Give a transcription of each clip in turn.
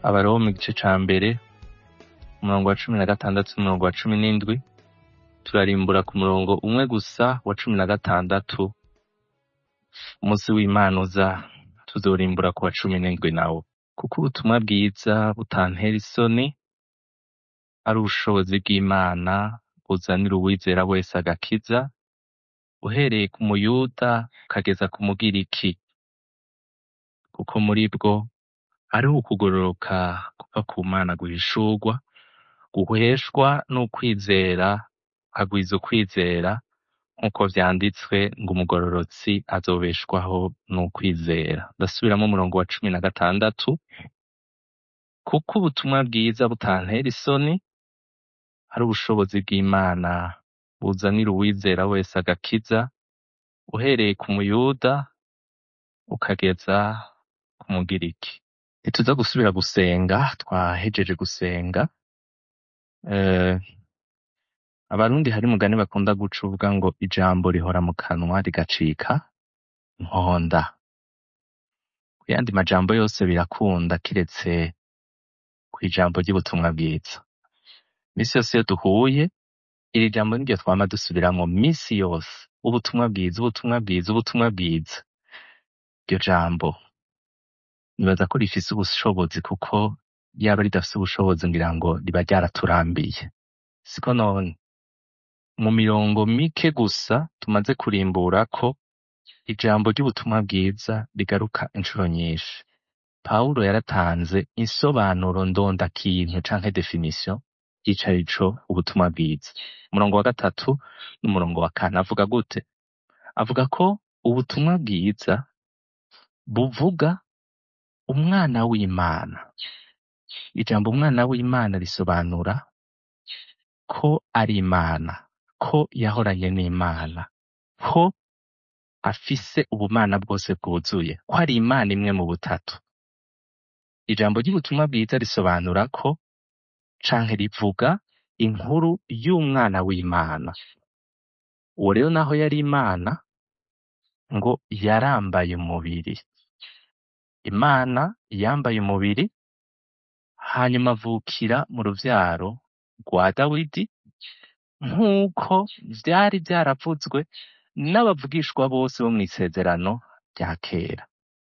abaroma igice ca mbere umurongo wa cumi na gatandatu n'umurongo wa cumi n'indwi turarimbura ku murongo umwe gusa wa cumi na gatandatu umunsi w'imana uza tuzorimbura ku wa cumi n'indwi nawo kuko ubutumwa bwiza butantera isoni ari ubushobozi bw'imana buzanira uwizera wese agakiza uhereye ku muyuda ukageza ku mugiriki kuko muri bwo hariho ukugororoka kuva ku mana guhishurwa guheshwa n'ukwizera hagwiza ukwizera nk'uko vyanditswe ngo umugororotsi azobeshwaho n'ukwizera ndasubiramo umurongo wa cumi na gatandatu kuko ubutumwa bwiza butantera isoni ari ubushobozi bw'imana buzanira uwizera wese agakiza uhereye ku muyuda ukageza ku mugiriki ntituza gusubira gusenga twahejeje gusenga eh, abarundi hari mugani bakunda guca uvuga ngo ijambo rihora mu kanwa rigacika nkonda ku yandi majambo yose birakunda kiretse ku ijambo ry'ubutumwa bwiza misi yose iyo duhuye iri jambo niryo twama dusubiramwo misi yose ubutumwa bwiza ubutumwa bwiza ubutumwa bwiza iryo jambo nibaza ko rifise ubushobozi kuko yaba ridafise ubushobozi ngira ngo riba ryaraturambiye siko none mu mirongo mike gusa tumaze kurimbura ko ijambo ry'ubutumwa bwiza rigaruka inshuro nyinshi pawulo yaratanze insobanuro ndondakintu canke definition y'icarico ubutumwa bwiza umurongo wa gatatu n'umurongo wa kane avuga gute avuga ko ubutumwa bwiza buvuga umwana w'imana ijambo umwana w'imana risobanura ko ari imana ko yahoranye n'imana ko afise ubumana bwose bwuzuye ko ari imana imwe mu butatu ijambo ry'ubutumwa bwiza risobanura ko canke rivuga inkuru y'umwana w'imana uwo rero naho yari imana ngo yarambaye umubiri imana yambaye umubiri hanyuma avukira mu ruvyaro rwa dawidi nk'uko vyari vyaravuzwe n'abavugishwa bose bo mw'isezerano rya kera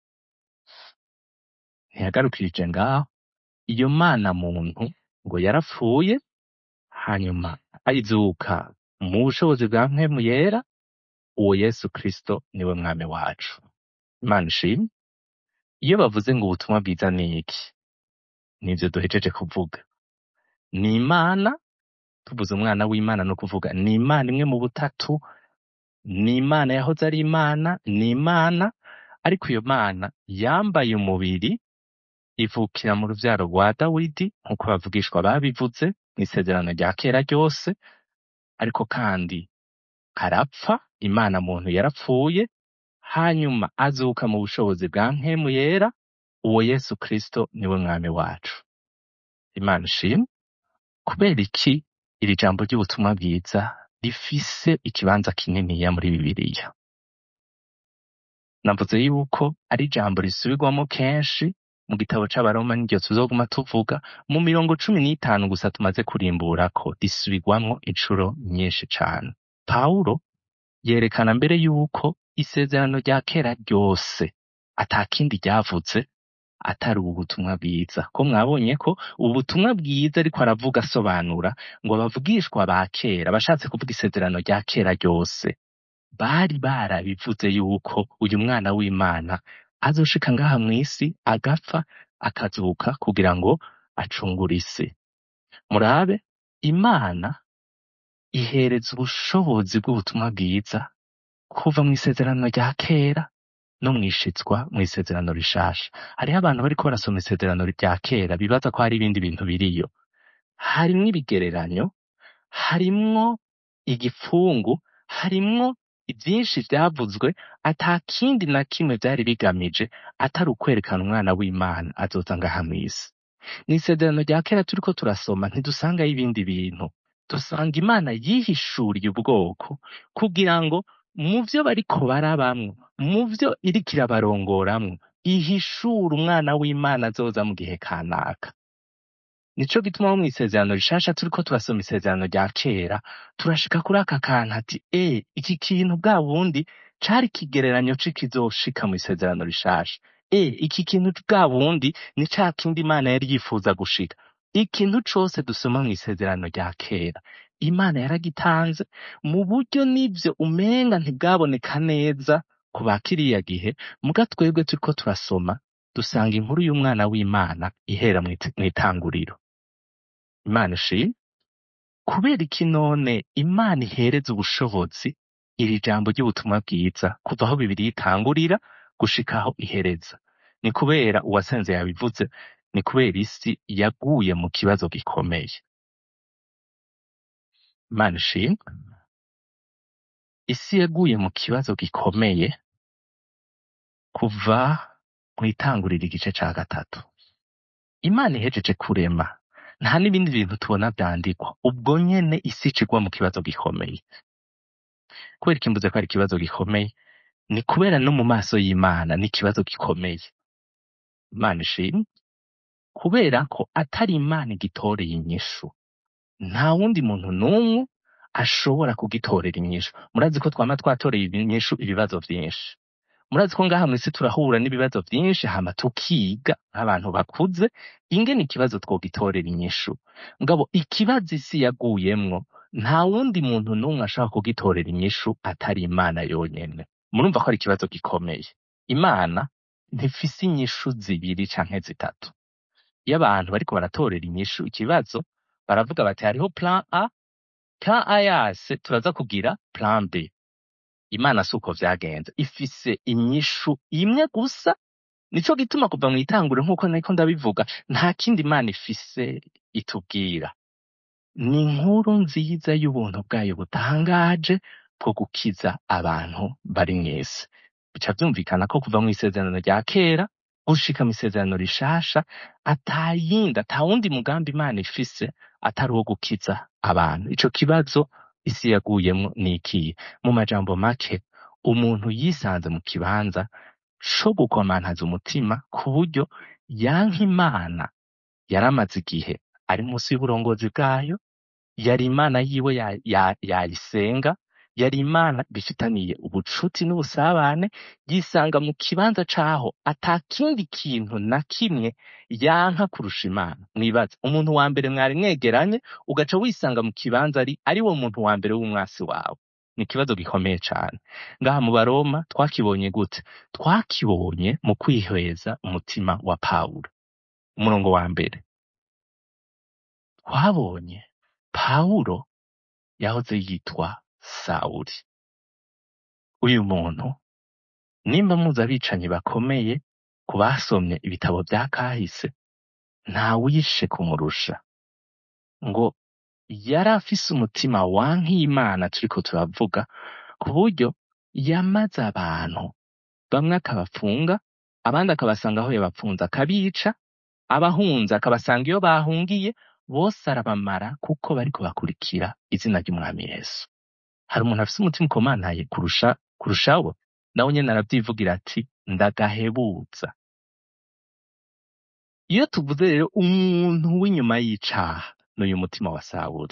ntiyagarukirije ngaho iyo mana muntu ngo yarapfuye hanyuma ayizuka mu bushobozi bwa mpemu yera uwo yesu kristo niwe mwami wacu imana ishimwe iyo bavuze ngo ubutumwa bwiza ni iki nivyo duhejeje kuvuga ni imana tuvuze umwana w'imana no kuvuga ni imana imwe mu butatu ni imana yahoze ari imana ni imana ariko iyo mana yambaye umubiri ivukira mu ruvyaro rwa dawidi nk'uko bavugishwa babivuze mw'isezerano rya kera ryose ariko kandi arapfa imana muntu yarapfuye hanyuma azuka mu bushobozi bwa mpemu yera uwo yesu kristo niwe mwami wacu imana ishimwe kubera iki iri jambo ry'ubutumwa bwiza rifise ikibanza kininiya muri bibiliya navuze yuko ari ijambo risubirwamo kenshi mu gitabo c'abaroma niryo tuzoguma tuvuga mu mirongo cumi n'itanu gusa tumaze kurimburako risubirwamwo incuro nyinshi cane pawulo yerekana mbere yuko isezerano rya kera ryose ata kindi ryavuze atari ubu butumwa bwiza ko mwabonye ko ubu butumwa bwiza ariko aravuga asobanura ngo abavugishwa ba kera bashatse kuvuga isezerano rya kera ryose bari barabivuze yuko uyu mwana w'imana azoshika ngaha mw'isi agapfa akazuka kugira ngo acungure isi murabe imana ihereza ubushobozi bw'ubutumwa bwiza kuva mw'isezerano rya kera no mwishitswa mw'isezerano rishasha hariho abantu bariko barasoma isezerano rya kera bibaza ko hari ibindi bintu biriyo harimwo ibigereranyo harimwo igipfungu harimwo ivyinshi vyavuzwe ata kindi na kimwe vyari bigamije atari ukwerekana umwana w'imana azoza ngaha mw'isi mw'isezerano rya kera turiko turasoma ntidusangayo ibindi bintu dusanga imana yihishuriye ubwoko kugira ngo mu vyo bariko barabamwo mu vyo iriko irabarongoramwo ihishura umwana w'imana azoza mu gihe kanaka nico gituma mu isezerano rishasha turiko turasoma isezerano rya kera turashika kuri aka kantu ati e iki kintu bwa bundi cari ikigereranyo c'ikizoshika mu isezerano rishasha e iki kintu bwa bundi ni ca kindi imana yari yifuza gushika ikintu cose dusoma mu isezerano rya kera imana yaragitanze mu buryo n'ivyo umenga ntibwaboneka neza ku ba kiriya gihe muga twebwe turiko turasoma dusanga inkuru y'umwana w'imana ihera mw'it- mw'itanguriro imana ishimwe kubera iki none imana ihereza ubushobozi iri jambo ry'ubutumwa bwiza kuva aho bibiri itangurira gushika aho ihereza ni kubera uwasenze yabivuze ni kubera isi yaguye mu kibazo gikomeye imana ishimwe isi yaguye mu kibazo gikomeye kuva mu itangurira igice ca gatatu imana ihejeje kurema nta n'ibindi bintu tubona vyandikwa ubwo nyene isi icigwa mu kibazo gikomeye kubera ikimbuze ko ari ikibazo gikomeye ni kubera no mu maso y'imana ni ikibazo gikomeye imana ishimwe kubera ko atari imana igitoreye inyishu nta wundi muntu n'umwe ashobora kugitorera inyishu murazi ko twama twatoreye inyishu ibibazo vyinshi murazi ko ngaha mw'isi turahura n'ibibazo vyinshi hama tukiga nk'abantu bakuze ingene ikibazo twogitorera inyishu ngabo ikibazo isi yaguyemwo nta wundi muntu n'umwe ashobora kugitorera inyishu atari imana yonyene murumva ko ari ikibazo gikomeye imana ntifise inyishu zibiri canke zitatu iyo abantu bariko baratorera inyishu ikibazo baravuga bati hariho plan a plan a yase turaza kugira plan b imana si uko vyagenze ifise inyishu imwe gusa nico gituma kuva mw'itanguro nk'uko nariko ndabivuga nta kindi imana ifise itubwira ni inkuru nziza y'ubuntu bwayo butangaje bwo gukiza abantu bari mw'isi bica vyumvikana ko kuva mw'isezerano rya kera gushika mw'isezerano rishasha atayindi ata wundi mugambi imana ifise atari uwo gukiza abantu ico kibazo isi yaguyemwo ni ikihe mu majambo make umuntu yisanze mu kibanza co gukomantaza umutima ku buryo yanka imana yaramaze igihe ari munsi y'uburongozi bwayo yari imana yiwe ya- ya- yayisenga yari imana bifitaniye ubucuti n'ubusabane yisanga mu kibanza caho ata kindi kintu na kimwe yanka kurusha imana mwibaze umuntu wa mbere mwari mwegeranye ugaca wisanga mu kibanza ari ari wo muntu wa mbere w'umwasi wawe ni ikibazo gikomeye cane ngaha mu baroma twakibonye gute twakibonye mu kwihweza umutima wa pawulo umurongo wa mbere twabonye pawulo yahoze yitwa sawuli uyu muntu nimba muzi abicanyi bakomeye ku basomye ibitabo vya kahise nta wishe kumurusha ngo yari afise umutima wanka imana turiko turavuga ku buryo yamaze abantu bamwe akabafunga abandi akabasanga aho yabapfunze akabica abahunze akabasanga iyo bahungiye bose arabamara kuko bariko bakurikira izina ry'umwami yesu hari umuntu afise umutima ukomantaye kurusha kurushawo nawe nyene aravyivugira ati ndagahebuza iyo tuvuze rero umuntu w'inyuma y'icaha n'uyu mutima wa sawuli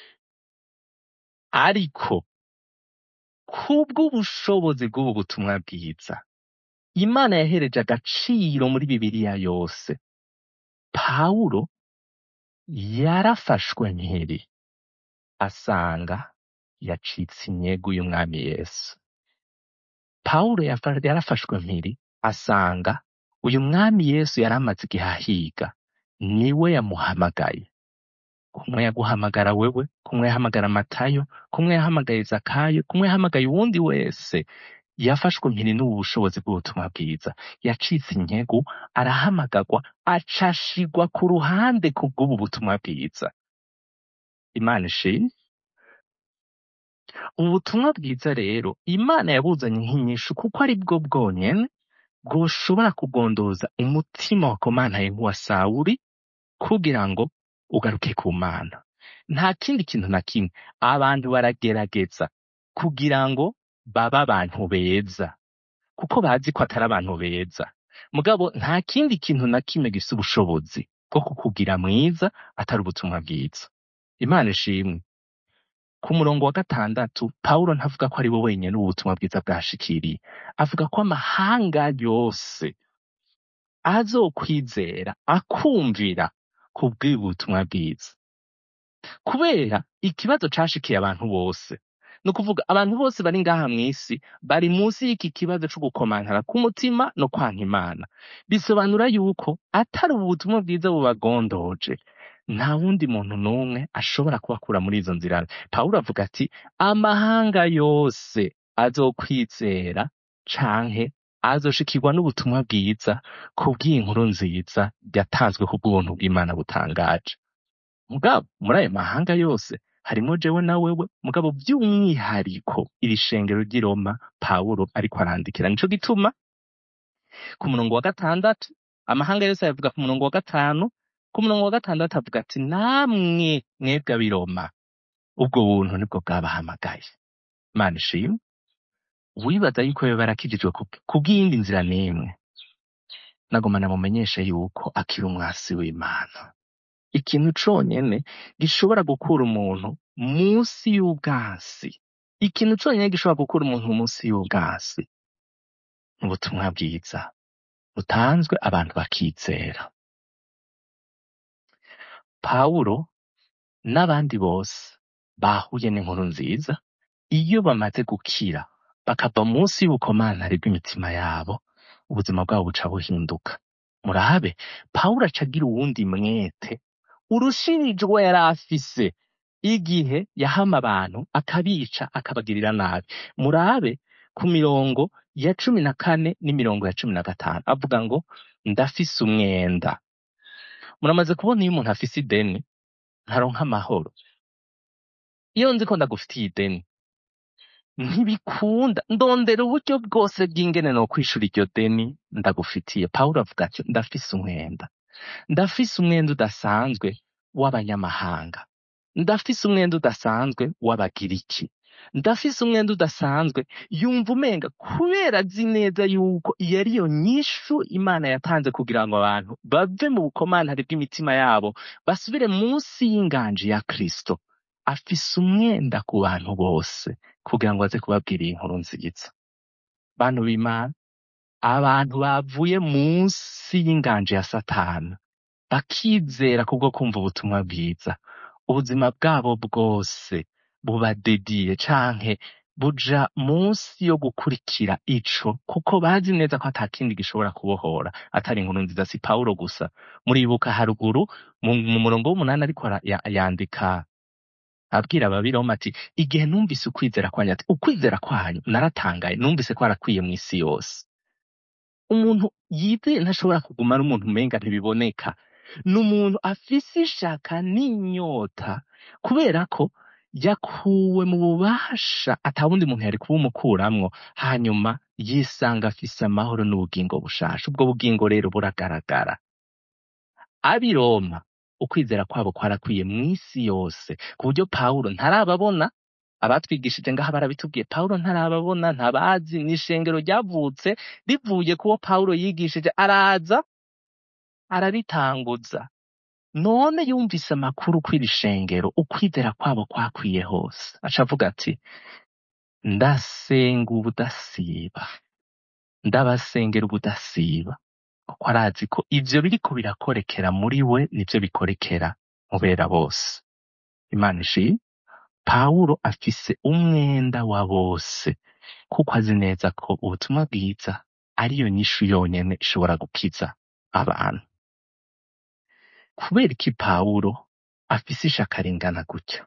ariko kubw'ubushobozi bw'ubu butumwa bwiza imana yahereje agaciro muri bibiliya yose pawulo yarafashwe mpiri asanga yacitse inyegu y'umwami yesu pawulo yafa- yarafashwe mpiri asanga uyu mwami yesu yari amaze igihe ahiga niwe yamuhamagaye kumwe yaguhamagara wewe kumwe yahamagara matayo kumwe yahamagaye zakayo kumwe yahamagaye uwundi wese yafashwe mpiri n'ubu bushobozi bw'ubutumwa bwiza yacitse inyegu arahamagarwa acashigwa ku ruhande kubw'ubu butumwa bwiza imana ishimwe ubu butumwa bwiza rero imana yabuzanye nk'inyishu kuko ari bwo bwonyene bwoshobora kugondoza umutima wakomantaye nk'uwa sawuli kugira ngo ugaruke ku mana nta kindi kintu na kimwe abantu baragerageza kugira ngo babe abantu beza kuko bazi ko atari abantu beza mugabo nta kindi kintu na kimwe gifise ubushobozi bwo kukugira mwiza atari ubutumwa bwiza imana ishimwe ku murongo wa gatandatu pawulo ntavuga ko ari we wenyine ubutumwa bwiza bwashikiriye avuga ko amahanga yose azokwizera akumvira ku bw'ubutumwa bwiza kubera ikibazo cashikiye abantu bose ni ukuvuga abantu bose bari ngaha mw'isi bari munsi y'iki kibazo co gukomantara k'umutima no kwanka imana bisobanura yuko atari ubu butumwa bwiza bubagondoje nta wundi muntu n'umwe ashobora kubakura muri izo nzira pawulo avuga ati amahanga yose azokwizera canke azoshikirwa n'ubutumwa bwiza kubw'inkuru nziza yatanzwe ku bw'ubuntu bw'imana butangaje mugabo muri ayo mahanga yose harimo jewe na wewe mugabo by'umwihariko iri shengero ry'i Roma Pawulo ariko arandikira nico gituma ku murongo wa gatandatu amahanga yose ayavuga ku murongo wa gatanu ku murongo wa gatandatu avuga ati namwe mwebwe ab'i Roma ubwo buntu nibwo bwabahamagaye Imana ishimwe wibaza yuko yoba yarakijijwe ku- kubw'iyindi nzira n'imwe nagoma namumenyeshe yuko akiri umwasi w'Imana ikintu conyene gishobora gukura umuntu munsi y'ubwasi ikintu conyene gishobora gukura umuntu munsi y'ubwasi ni ubutumwa bwiza butanzwe abantu bakizera pawulo n'abandi bose bahuye n'inkuru nziza iyo bamaze gukira bakava munsi y'ubukomantari bw'imitima yabo ubuzima bwabo buca buhinduka murabe pawulo aca agira uwundi mwete urushirije uwo yari afise igihe yahama abantu akabica akabagirira nabi murabe ku mirongo ya cumi na kane n'imirongo ya cumi na gatanu avuga ngo ndafise umwenda muramaze kubona iyo umuntu afise ideni ntaronka amahoro iyo nzi ko ndagufitiye ideni ntibikunda ndondera uburyo bwose bw'ingene no kwishura iryo deni ndagufitiye pawulo avuga ati ndafise umwenda ndafise umwenda udasanzwe w'abanyamahanga ndafise umwenda udasanzwe w'abagiriki ndafise umwenda udasanzwe yumva umenga kubera azi neza yuko iyo ari yo nyishu imana yatanze kugira ngo abantu bave mu bukomantari bw'imitima yabo basubire munsi y'inganji ya kristo afise umwenda ku bantu bose kugira ngo aze kubabwira iyi nkuru nziza bantu b'imana abantu bavuye munsi y'inganji ya satani bakizera kubwo kumva ubutumwa bwiza ubuzima bwabo bwose buba dediye canke buja munsi yo gukurikira ico kuko bazi neza ko ata kindi gishobora kubohora atari inkuru nziza si pawulo gusa muribuka haruguru mu mu murongo w'umunani ariko ara- ya- yandika abwira ababiroma ati igihe numvise ukwizera kwanyu ati ukwizera kwanyu naratangaye numvise ko arakwiye mu isi yose umuntu yizeye ntashobora kuguma ari umuntu umenga ntibiboneka ni umuntu afise ishaka n'inyota kubera ko yakuwe mu bubasha ata wundi muntu yari kubumukuramwo hanyuma yisanga afise amahoro n'ubugingo bushasha ubwo bugingo rero buragaragara ab'i Roma ukwizera kwabo kwarakwiye mu isi yose ku buryo pawulo ntarababona abatwigishije ngaha barabitubwiye pawulo ntarababona ntabazi ni ishengero ryavutse rivuye kuwo pawulo yigishije araza araritanguza none yumvise amakuru kw'iri shengero ukwizera kwabo kwakwiye hose aca avuga ati ndasenga ubudasiba ndabasengera ubudasiba kuko arazi ko ivyo biriko birakorekera muri we nivyo bikorekera mubera bose imana ishimwe pawulo afise umwenda wa bose kuko azi neza ko ubutumwa bwiza ariyo nyishu yonyene ishobora gukiza abantu kubera iki pawulo afise ishaka ringana gutya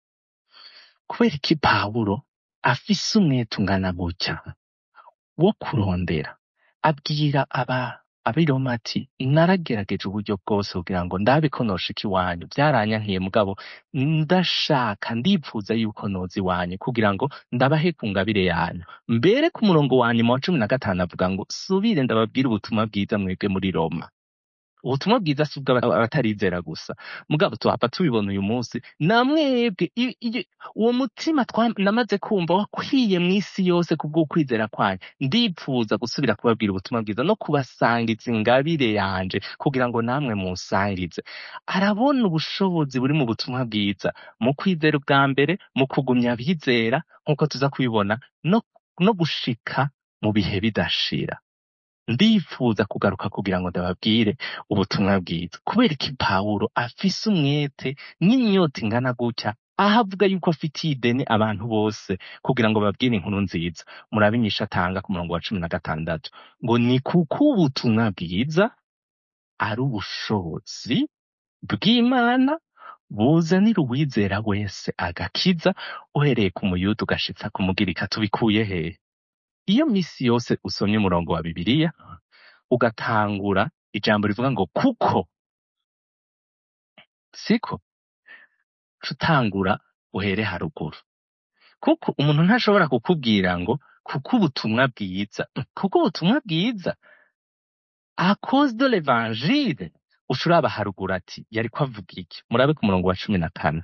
kubera iki pawulo afise umwete ungana gutya wo kurondera abwira aba abiroma ati naragerageje uburyo bwose kugira ngo ndabe ko noshika iwanyu byaranyankiye mugabo ndashaka ndipfuza yuko noza iwanyu kugira ngo ndabahe ku ngabire yanyu mbere ku murongo wa nyuma wa cumi na gatanu avuga ngo subire ndababwire ubutumwa bwiza mwebwe muri roma ubutumwa bwiza si ubw'abatarizera gusa mugabo tuhava tubibona uyu munsi namwebwe i- i- uwo mutima twa- namaze kumva wakwiye mw'isi yose kubw'ukwizera kwanyu ndipfuza gusubira kubabwira ubutumwa bwiza no kubasangiza ingabire yanje kugira ngo namwe musangize arabona ubushobozi buri mu butumwa bwiza mu kwizera ubwa mbere mu kugumya abizera nk'uko tuza kubibona no, no gushika mu bihe bidashira ndifuza kugaruka kugira ngo ndababwire ubutumwa bwiza kubera iki pawulo afise umwete n'inyota ingana gutya aho avuga yuko afitiye ideni abantu bose kugira ngo babwire inkuru nziza murabe inyishu atanga ku murongo wa cumi na gatandatu ngo ni kuko ubutumwa bwiza ari ubushobozi bw'imana buzanira uwizera wese agakiza uhereye ku muyuda ugashitsa ku mugirika tubikuye hehe iyo misi yose usomye umurongo wa bibiliya ugatangura ijambo rivuga ngo kuko siko tutangura uhere haruguru kuko umuntu ntashobora kukubwira ngo kuko ubutumwa bwiza kuko ubutumwa bwiza a cause de l'evangile ushuraba haruguru ati yari ko avuga iki murabe ku murongo wa cumi na kane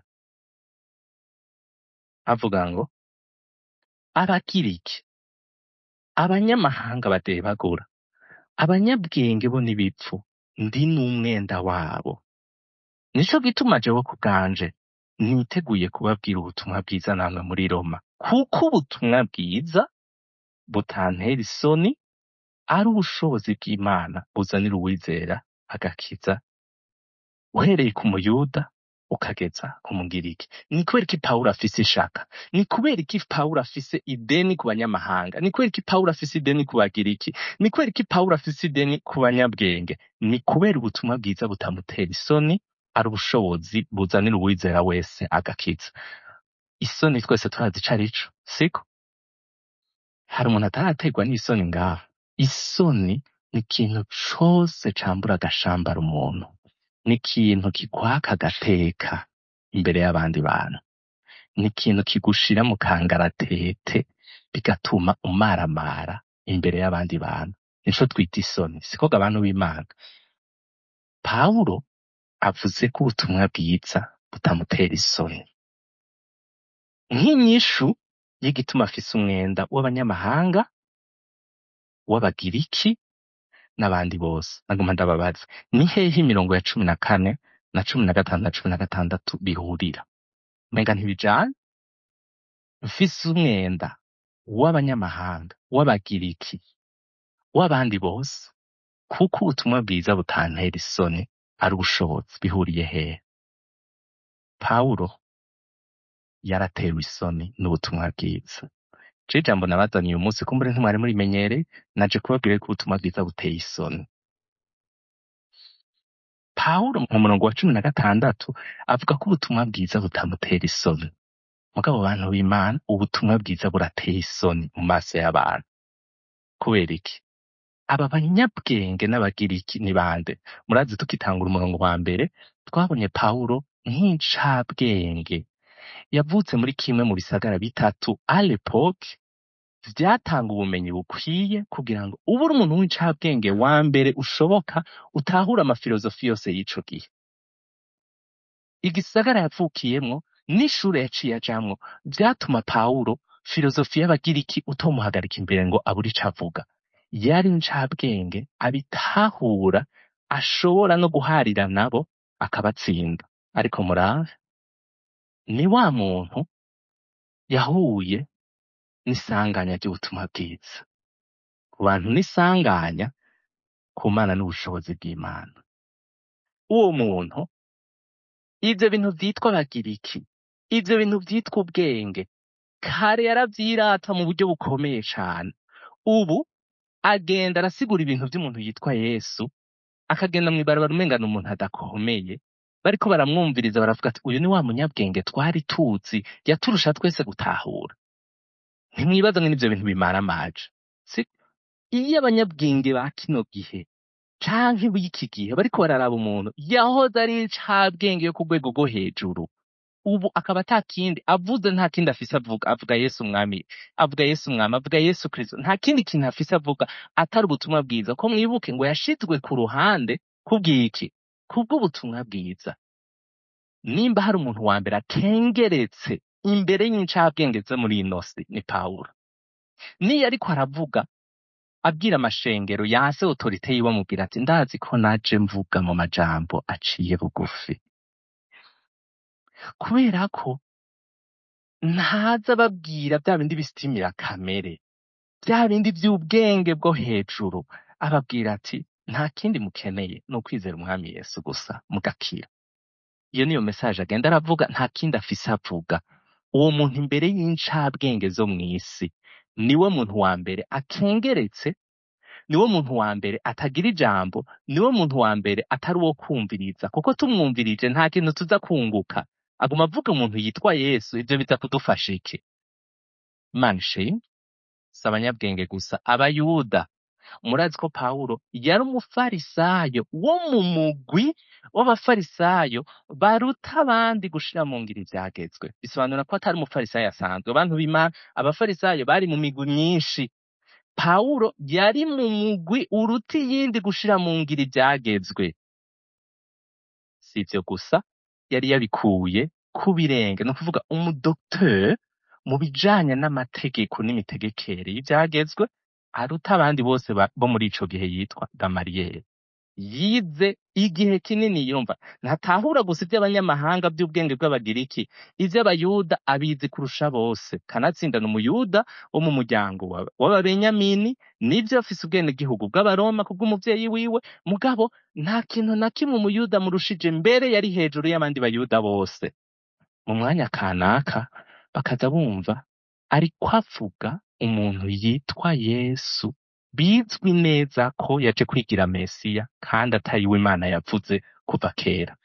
avuga ngo abagiriki abanyamahanga badebagura abanyabwenge bo n'ibipfu ndi n'umwenda wabo nico gituma jewe ku bwanje niteguye kubabwira ubutumwa bwiza namwe muri roma kuko ubutumwa bwiza butantera isoni ari ubushobozi bw'imana buzanira uwizera agakiza uhereye ku muyuda ukageza ku mugiriki ni kubera iki pawulo afise ishaka ni kubera iki pawulo afise ideni ku banyamahanga ni kubera iki pawulo afise ideni ku bagiriki ni kubera iki pawulo afise ideni ku banyabwenge ni kubera ubutumwa bwiza butamutera isoni ari ubushobozi buzanira uwizera wese agakiza isoni twese turazi ico arico siko hari umuntu ataraterwa n'isoni ngaha isoni ni ikintu cose cambura agashambara umuntu ni ikintu kikwaka agateka imbere y'abandi bantu ni ikintu kigushira mu kangaratete bigatuma umaramara imbere y'abandi bantu nico twita isoni siko ga abantu b'imana pawulo avuze ko ubutumwa bwiza butamutera isoni nk'inyishu y'igituma afise umwenda w'abanyamahanga w'abagiriki n'abandi bose naguma ndababaza ni hehe imirongo ya cumi na kane na cumi na gatanu na cumi na gatandatu bihurira umenga ntibijanye mfise umwenda w'abanyamahanga w'abagiriki w'abandi bose kuko ubutumwa bwiza butantera isoni ari ubushobozi bihuriye hehe pawulo yaratewe isoni n'ubutumwa bwiza je ijambo nabazaniye uyu munsi kumbure ntimwari murimenyereye naje kubabwira ko ubutumwa bwiza buteye isoni pawulo mu murongo wa cumi na gatandatu avuga ko ubutumwa bwiza butamutera isoni mugabo bantu b'imana ubutumwa bwiza burateye isoni mu maso y'abantu kubera iki aba banyabwenge n'abagiriki ni bande murazi tukitangura umurongo wa mbere twabonye pawulo nk'incabwenge yavutse muri kimwe mu bisagara bitatu a l'époque vyatanga ubumenyi bukwiye kugira ngo ube uri umuntu w'incabwenge wa mbere ushoboka utahura amafilozofi yose y'ico gihe igisagara yavukiyemwo n'ishure yaciye ajamwo vyatuma pawulo filozofi y'abagiriki utomuhagarika imbere ngo abure ico avuga yari incabwenge abitahura ashobora no guharira nabo akabatsinda ariko murabe ni wa muntu yahuye n'isanganya ry'ubutumwa bwiza ku bantu n'isanganya ku mana n'ubushobozi bw'imana uwo muntu ivyo bintu vyitwa abagiriki ivyo bintu vyitwa ubwenge kare yaravyirata mu buryo bukomeye cane ubu agenda arasigura ibintu vy'umuntu yitwa yesu akagenda mw'ibarabara umenga ni umuntu adakomeye bariko baramwumviriza baravuga ati uyu ni wa munyabwenge twari tuzi yaturusha twese gutahura ntimwibaza ngo n'ivyo bintu bimara amaje si iyo abanyabwenge ba kino gihe canke b'iki gihe bariko bararaba umuntu yahoze ari incabwenge yo ku rwego rwo hejuru ubu akaba ata kindi avuze nta kindi afise avuga avuga yesu umwami avuga yesu umwami avuga yesu kristo nta kindi kintu afise avuga atari ubutumwa bwiza ko mwibuke ngo yashizwe ku ruhande kubw'iki kubw'ubutumwa bwiza nimba hari umuntu wa mbere akengeretse imbere y'incabwenge zo muri ino si ni pawulo niyo ariko aravuga abwira amashengero yanse otorite yiwe amubwira ati ndazi ko naje mvuga mu majambo aciye bugufi kubera ko ntaza ababwira bya bindi bisitimira kamere bya bindi by'ubwenge bwo hejuru ababwira ati nta kindi mukeneye ni ukwizera umwami yesu gusa mugakira iyo niyo mesaje agenda aravuga nta kindi afise avuga uwo muntu imbere y'incabwenge zo mu isi niwe muntu wa mbere akengeretse niwe muntu wa mbere atagira ijambo niwe muntu wa mbere atari uwo kumviriza kuko tumwumvirije nta kintu tuza kunguka aguma avuga umuntu yitwa yesu ibyo biza kudufasha iki imana ishimwe si abanyabwenge gusa abayuda murazi ko pawulo yari umufarisayo wo mu mugwi w'abafarisayo baruta abandi gushira mu ngiro ivyagezwe bisobanura ko atari umufarisayo asanzwe abantu b'imana abafarisayo bari mu migwi myinshi pawulo yari mu mugwi uruta iyindi gushira mu ngiro ivyagezwe si ivyo gusa yari yabikuye ku birenge ni ukuvuga umudokiteri mu bijanye n'amategeko n'imitegekere y'ivyagezwe aruta abandi bose ba- bo muri ico gihe yitwa gamariyeri yize igihe kinini yumva ntatahura gusa iby'abanyamahanga by'ubwenge bw'abagiriki iby'abayuda abizi kurusha bose kanatsindana umuyuda wo mu muryango wa- w'ababenyamini nibyo afise ubwenegihugu bw'abaroma kubw'umuvyeyi wiwe mugabo nta kintu na kimwe umuyuda murushije mbere yari hejuru y'abandi bayuda bose mu mwanya kanaka bakaza bumva ariko avuga umuntu yitwa yesu bizwi neza ko yaje kwigira mesiya kandi atari we imana yavuze kuva kera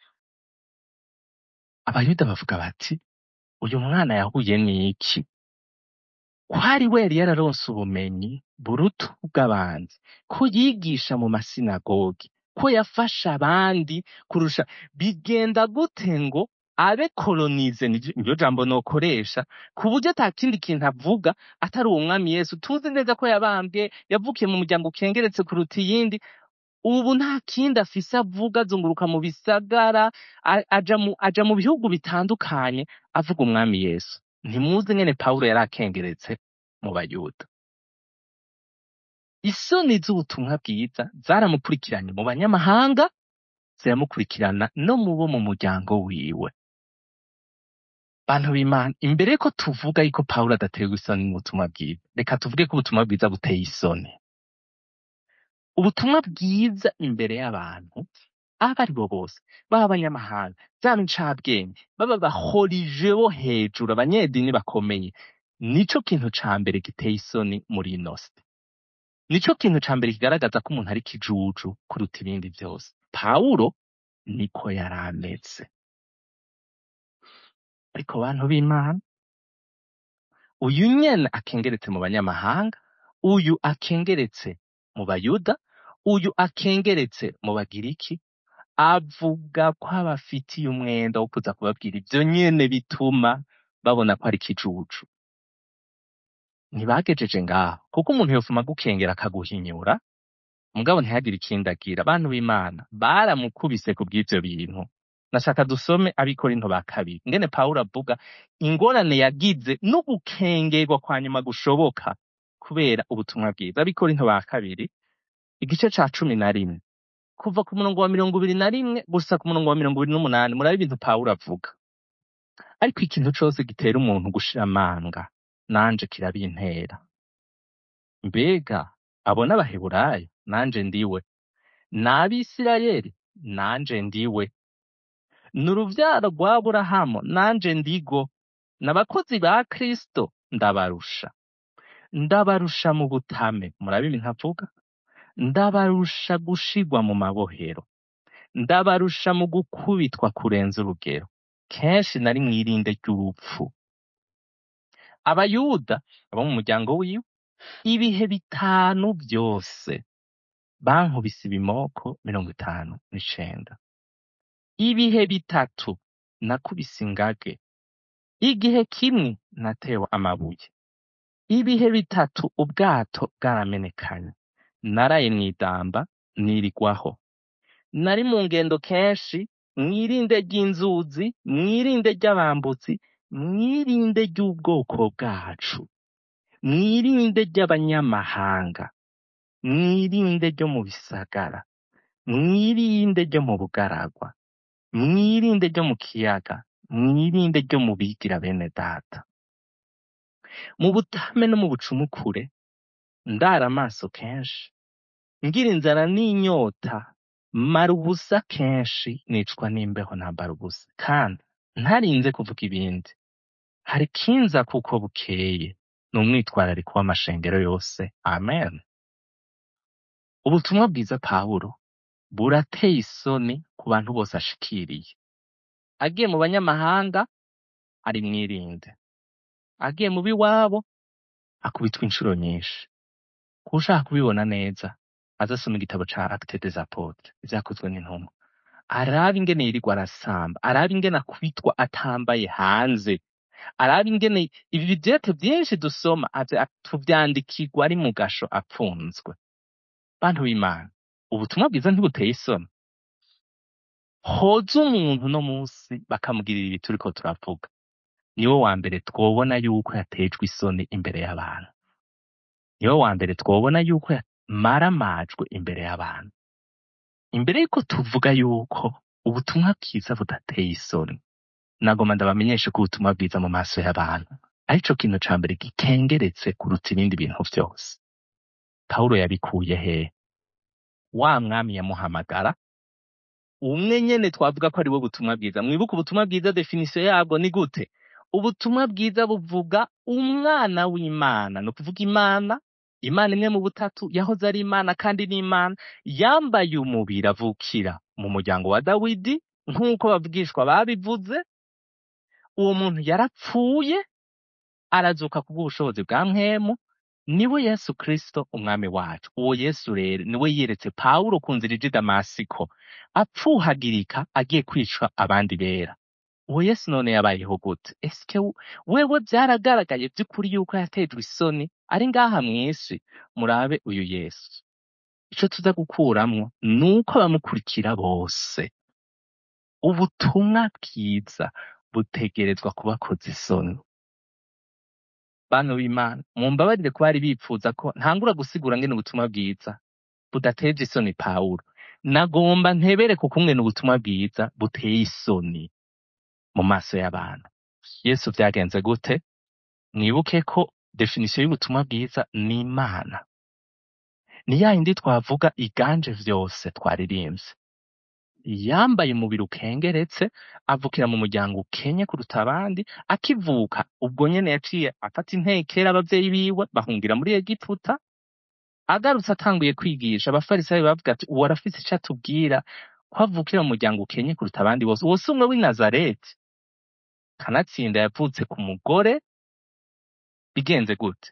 abayuda bavuga bati uyu mwana yahuye n'iki ko ari we yari yararonse ubumenyi buruta ubw'abandi ko yigisha mu masinagogi ko yafasha abandi kurusha bigenda gute ngo abe kolonize niryo jambo nokoresha ku buryo ata kindi kintu avuga atari uwo mwami yesu tuzi neza ko yabambwe yavukiye mu muryango ukengeretse kuruta iyindi ubu nta kindi afise avuga azunguruka mu bisagara a- aja mu aja mu bihugu bitandukanye avuga umwami yesu ntimuzi ngene pawulo yari akengeretse mu bayuda isoni z'ubutumwa bwiza zaramukurikiranye mu banyamahanga ziramukurikirana no mu bo mu muryango wiwe bantu b'imana imbere ko tuvuga yuko pawulo adaterwa isoni n'ubutumwa bwiza reka tuvuge ko ubutumwa bwiza buteye isoni ubutumwa bwiza imbere y'abantu abo ari bo bose baba abanyamahanga zaba incabwenge baba bahorije bo hejuru abanyedini bakomeye nico kintu ca mbere giteye isoni muri ino si nico kintu ca mbere kigaragaza ko umuntu ari kijuju kuruta ibindi vyose pawulo niko yari ameze ariko bantu b'imana uyu nyene akengeretse mu banyamahanga uyu akengeretse mu bayuda uyu akengeretse mu bagiriki avuga ko abafitiye umwenda wo kuza kubabwira ivyo nyene bituma babona ko ari kijuju ntibagejeje ngaho kuko umuntu yofuma gukengera akaguhinyura mugabo ntihagire ikindi agira abantu b'imana baramukubise ku bw'ivyo bintu nashaka dusome abikorinto ba kabiri ngene pawulo avuga ingorane yagize no gukengerwa kwa nyuma gushoboka kubera ubutumwa bwiza abikorinto ba kabiri igice ca cumi na rimwe kuva ku murongo wa mirongo ibiri na rimwe gusa ku murongo wa mirongo ibiri n'umunani murabe ibintu pawulo avuga ariko ikintu cose gitera umuntu gushira amanga nanje kirabintera mbega abo n'abaheburayo nanje ndiwe n'abisirayeli nanje ndiwe ni uruvyaro rwa aburahamu nanje ndigo n'abakozi ba kristo ndabarusha ndabarusha mu butame murabe ibintu avuga ndabarusha gushigwa mu mabohero ndabarusha mu gukubitwa kurenza urugero kenshi nari mw'irinde ry'urupfu abayuda abo mu muryango wiwe ibihe bitanu vyose bankubise ibimoko mirongo itanu n'icenda ibihe bitatu nakubise ingage igihe kimwe natewe amabuye ibihe bitatu ubwato bwaramenekanye naraye mw'idamba nirigwaho nari mu ngendo kenshi mwirinde ry'inzuzi mwirinde ry'abambutsi mwirinde ry'ubwoko bwacu mwirinde ry'abanyamahanga mwirinde ryo mu bisagara mwirinde ryo mu bugaragwa mwirinde ryo mu kiyaga mwirinde ryo mu bigira bene data mu butame no mu bucumukure ndara amaso kenshi ngira inzara n'inyota mara ubusa kenshi nicwa n'imbeho nambara ubusa kandi ntarinze kuvuga ibindi hari kinza kuko bukeye ni umwitwarariko w'amashengero yose amen ubutumwa bwiza pawulo burateye isoni ku bantu bose ashikiriye agiye mu banyamahanga ari mwirinde agiye mu b'iwabo akubitwa inshuro nyinshi kushaka kubibona neza azasoma igitabo ca acte des apotres ivyakozwe n'intumwa arabe ingene yirirwa arasamba arabe ingene akubitwa atambaye hanze arabe ingene ibi bivyete vyinshi dusoma avya- tuvyandikirwa ari mu gasho apfunzwe bantu b'imana ubutumwa bwiza ntibuteye isoni hoza umuntu uno munsi bakamugirira ibi turiko turavuga niwe wa mbere twobona yuko yatejwe isoni imbere y'abantu niwe wa mbere twobona yuko yamaramajwe imbere y'abantu imbere yuko tuvuga yuko ubutumwa bwiza budateye isoni nagoma ndabamenyeshe ko ubutumwa bwiza mu maso y'abantu arico kintu ca mbere gikengeretse kuruta ibindi bintu vyose pawulo yabikuye hehe wa mwami yamuhamagara umwe nyene twavuga ko ari we butumwa bwiza mwibuke ubutumwa bwiza definisiyo yabwo ni gute ubutumwa bwiza buvuga umwana w'imana ni ukuvuga imana imana imwe mu butatu yahoze ari imana kandi ni imana yambaye umubiri avukira mu muryango wa dawidi nk'uko bavugishwa babivuze uwo muntu yarapfuye arazuka kubw'ubushobozi bwa mwemu niwe yesu kristo umwami wacu uwo yesu rero niwe yeretse pawulo ku nzira ija i damasiko apfuhagirika agiye kwica abandi bera uwo yesu none yabayeho gute esike w- wewe byaragaragaye by'ukuri yuko yatejwe isoni ari ngaha mw'isi murabe uyu yesu ico tuza gukuramwo ni uko abamukurikira bose ubutumwa bwiza butegerezwa kubakoza isoni bantu b'imana mumbabarire ko bari bipfuza ko ntangura gusigura ngene ubutumwa bwiza budateje isoni pawulo nagomba ntebereke ukungene ubutumwa bwiza buteye isoni mu maso y'abantu yesu vyagenze gute mwibuke ko definisiyo y'ubutumwa bwiza ni imana ni ya yindi twavuga iganje vyose twaririmbye yambaye umubiri ukengeretse avukira mu muryango ukenye kuruta abandi akivuka ubwo nyene yaciye afata intekera abavyeyi biwe bahungira muri egiputa agarutse atanguye kwigisha abafarisayo bavuga ati uwo arafise ico atubwira ko avukira mu muryango ukenye kuruta abandi bose uwo si umwe w'i nazareti kanatsinda yavutse ku mugore bigenze gute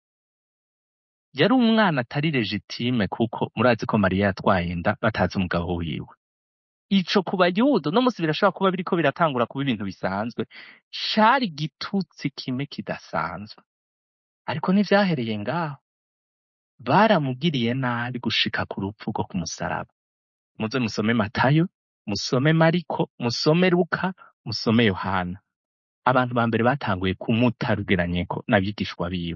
yari umwana atari legitime kuko murazi ko mariya yatwaye inda batazi umugabo wiwe ico ku bayuda no musi birashobora kuba biriko biratangura kuba ibintu bisanzwe cari igitutsi kimwe kidasanzwe ariko ntivyahereye ngaho baramugiriye nabi gushika ku rupfu rwo ku musaraba muze musome matayo musome mariko musome luka musome yohana abantu ba mbere batanguye kumuta rugeranyeko n'abigishwa biwe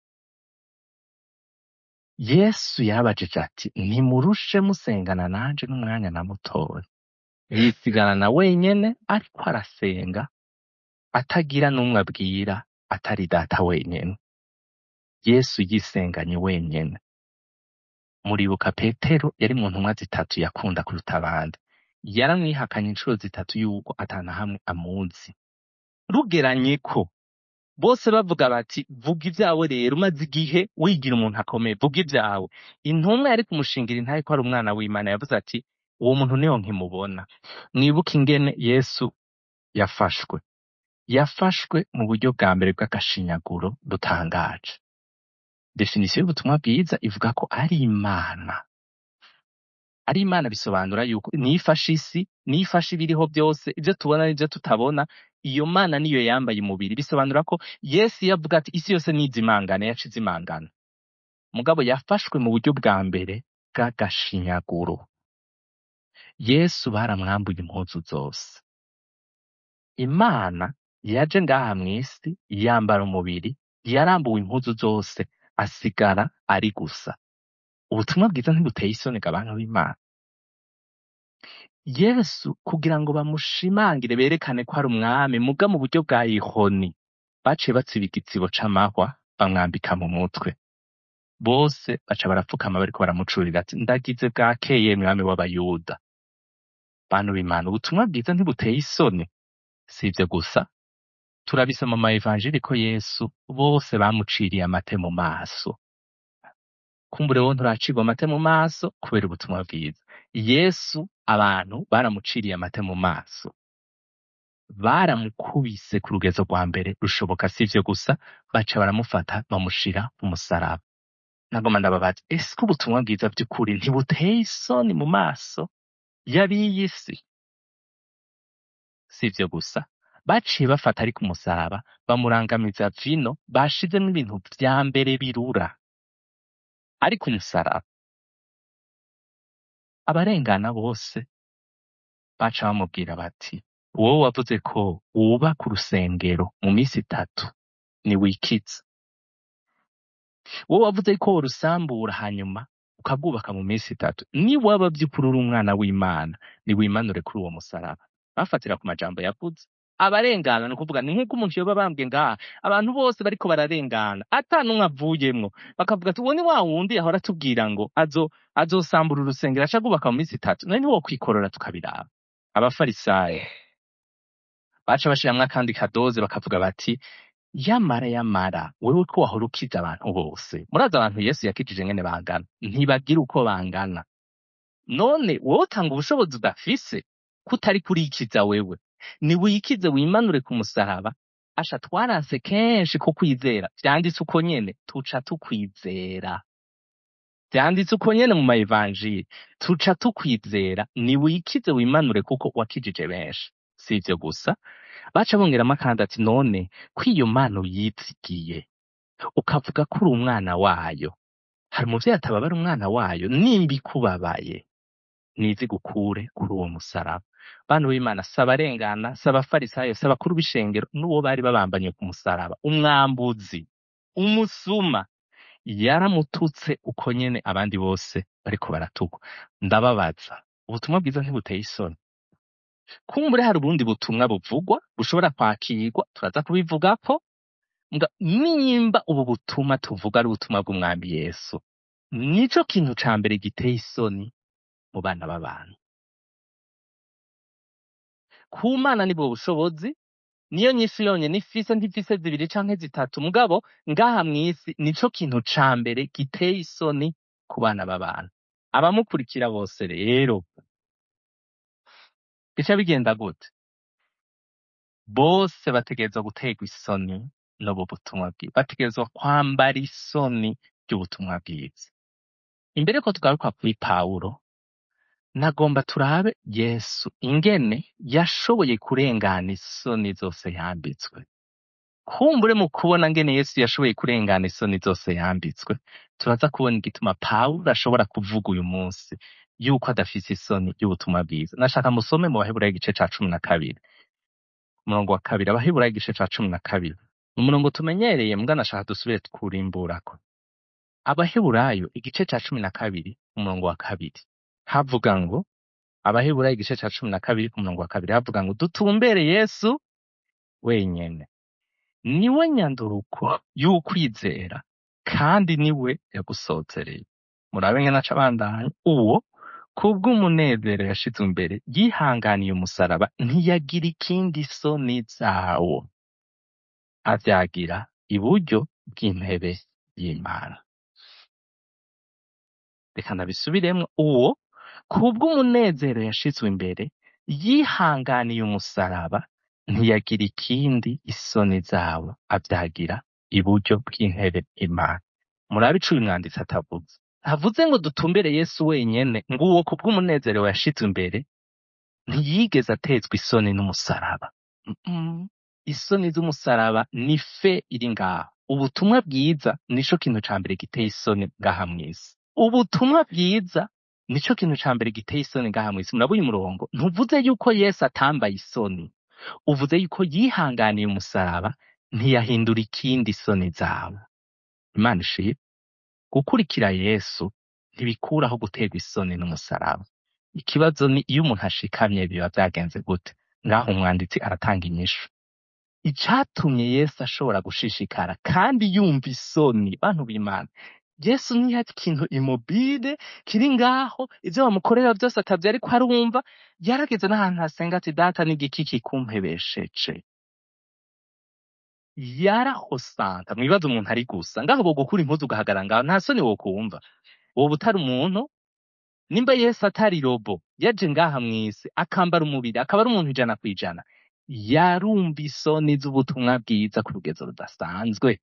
yesu yarabajije ati ntimurushe musengana nanje n'umwanya namutoye yisigana na wenyene ariko arasenga atagira n'umwe abwira atari data wenyene yesu yisenganye wenyene muribuka petero yari mu ntumwa zitatu yakunda kuruta abandi yaramwihakanye inshuro zitatu yuko atana hamwe amuzi rugeranye ko bose bavuga bati vuga ibyawe rero umaze igihe wigira umuntu akomeye vuga ibyawe intumwa yari kumushingira intaye ko ari umwana w'imana yavuze ati uwo muntu niyo nkimubona mwibuke ingene yesu yafashwe yafashwe mu buryo bwa mbere bw'agashinyaguro dutangaje definisiyo y'ubutumwa bwiza ivuga ko ari imana ari imana bisobanura yuko niyo ifashe isi niyo ifashe ibiriho byose ibyo tubona n'ibyo tutabona iyo mana niyo yambaye umubiri bisobanura ko yesu iyo avuga ati isi yose nizimangana yaca izimangana mugabo yafashwe mu buryo bwa mbere bw'agashinyaguro yesu baramwambuye impuzu zose imana yaje ngaha mw'isi yambara umubiri yarambuwe impuzu zose asigara ari gusa ubutumwa bwiza ntibuteye isoni ga bantu b'imana yesu kugira ngo bamushimangire berekane ko ari umwami muga mu buryo bwa ihoni baciye batsiba igitsibo c'amahwa bamwambika mu mutwe bose baca barapfukama bariko baramucurira ati ndagize bwakeye mwami w'abayuda bantu b'imana ubutumwa bwiza ntibuteye isoni si ivyo gusa turabisoma mu maevanjili ko yesu bose bamuciriye amate mu maso kumbure wo nturacirwa amate mu maso kubera ubutumwa bwiza yesu abantu baramuciriye amate mu maso baramukubise ku rugezo rwa mbere rushoboka si ivyo gusa baca baramufata bamushira ku musaraba nagoma ndababaza ese ko ubutumwa bwiza by'ukuri ntibuteye isoni mu maso y'ab'iyi si si ivyo gusa baciye bafata ari ku musaraba bamurangamiza vino bashizemo ibintu vya mbere birura ari ku musaraba abarengana bose baca bamubwira bati wowe wavuze ko wubaka urusengero mu minsi itatu niwikize wowe wavuze ko worusambura hanyuma ukabwubaka mu minsi itatu niwaba by'ukuri uri umwana w'imana niwimanure kuri uwo musaraba bafatira ku majambo yavuze abarengana ni ukuvuga ni nk'uko umuntu yoba bambwe ngaha abantu bose bariko bararengana ata n'umwe avuyemwo bakavuga ati uwo ni wa wundi yahora atubwira ngo azo azosambura urusengero aca rwubaka mu minsi itatu none ntiwokwikorora tukabiraba abafarisayo baca bashiramwo akandi kadoze bakavuga bati yamara yamara wewe ko wahora ukiza abantu bose murazi abantu yesu yakijije ngene bangana ntibagira uko bangana none wowe utanga ubushobozi udafise kutari kurikiza wewe niwikize wimanure ku musaraba asha twaranse kenshi ko kwizera vyanditse uko nyene tuca tukwizera vyanditse uko nyene mu maevanjili tuca tukwizera niwikize wimanure kuko wakijije benshi si ivyo gusa baca bongeramo kandi ati none ko iyo mana uyizigiye ukavuga ko uri umwana wayo hari umuvyeyi atababara umwana wayo nimba ikubabaye nizi gukure kuri uwo musaraba bantu b'imana si abarengana si abafarisayo si abakuru b'ishengero n'uwo bari babambanye ku musaraba umwambuzi umusuma yaramututse uko nyene abandi bose bariko baratukwa ndababaza ubutumwa bwiza ntibuteye isoni kumbure hari ubundi butumwa buvugwa bushobora kwakirwa turaza kubivugako nga nimba ubu butumwa tuvuga ari ubutumwa bw'umwami yesu nico kintu ca mbere giteye isoni mu bana b'abantu ku mana nibwo bushobozi niyo nyinshi yonyene ifise ntifise zibiri canke zitatu mugabo ngaha mw'isi nico kintu ca mbere giteye isoni ku bana b'abantu abamukurikira bose rero bica bigenda gute bose bategerezwa guterwa isoni n'ubu butumwa bwiza bategerezwa kwambara isoni ry'ubutumwa bwiza imbere ko tugaruka kuri pawulo nagomba turabe yesu ingene yashoboye kurengana isoni zose yambitswe kumbure mu kubona ngene yesu yashoboye kurengana isoni zose yambitswe turaza kubona igituma pawulo ashobora kuvuga uyu munsi yuko adafise isoni y'ubutumwa bwiza nashaka musome mu baheburayo igice ca cumi na kabiri umurongo wa kabiri abaheburayo igice ca cumi na kabiri ni umurongo tumenyereye mbwa nashaka dusubire kurimburako abaheburayo igice ca cumi na kabiri umurongo wa kabiri havuga ngo abaheburayo igice ca cumi na kabiri ku murongo wa kabiri havuga ngo dutumbere yesu wenyene niwe nyanduruko y'ukwizera kandi niwe yagusozereye murabe ngene aca abandanya uwo kubw'umunezero yashizwe imbere yihanganiye umusaraba ntiyagira ikindi soni zawo avyagira iburyo bw'intebe y'imana reka ndabisubiremwo uwo kubw'umunezero yashizwe imbere yihanganiye umusaraba ntiyagira ikindi isoni zawo avyagira iburyo bw'intebe imana murabe ico uyu mwanditsi atavuze havuze ngo dutumbere yesu wenyene ngo uwo kubw'umunezero yashizwe imbere ntiyigeze atezwa isoni n'umusaraba Mm-mm. isoni z'umusaraba ni fe iri ngaho ubutumwa bwiza nico kintu ca mbere giteye isoni ngaha mw'isi ubutumwa bwiza nico kintu ca mbere giteye isoni ngaha mw'isi murabona uyu murongo ntuvuze yuko yesu atambaye isoni uvuze yuko yihanganiye umusaraba ntiyahindura ikindi isoni zawe imana ishimwe gukurikira yesu ntibikuraho guterwa isoni n'umusaraba ikibazo ni iyo umuntu ashikamye biba vyagenze gute ngaho umwanditsi aratanga inyishu icatumye yesu ashobora gushishikara kandi yumva isoni bantu b'imana yesu ntiyari ikintu imobile kiri ngaho ivyo bamukorera vyose atavyo ariko arumva yarageze n'ahantu hasenga ati data n'igiki kikumpebesheje yarahosanta mwibaza umuntu ari gusa ngaho bogukura impuzu ugahagarara ngaho nta soni wokumva woba utari umuntu nimba yesu atari robo yaje ngaha mw'isi akambara umubiri akaba ari umuntu ijana kw'ijana yarumva isoni z'ubutumwa bwiza ku rugezo rudasanzwe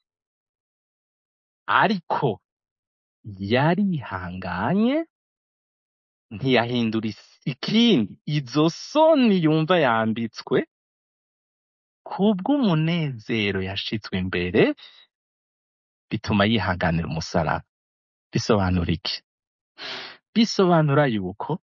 ariko yarihanganye ntiyahindura is- ikindi izo soni yumva yambitswe kubw'umunezero yashitswe imbere bituma yihanganira umusaraba bisobanura iki bisobanura yuko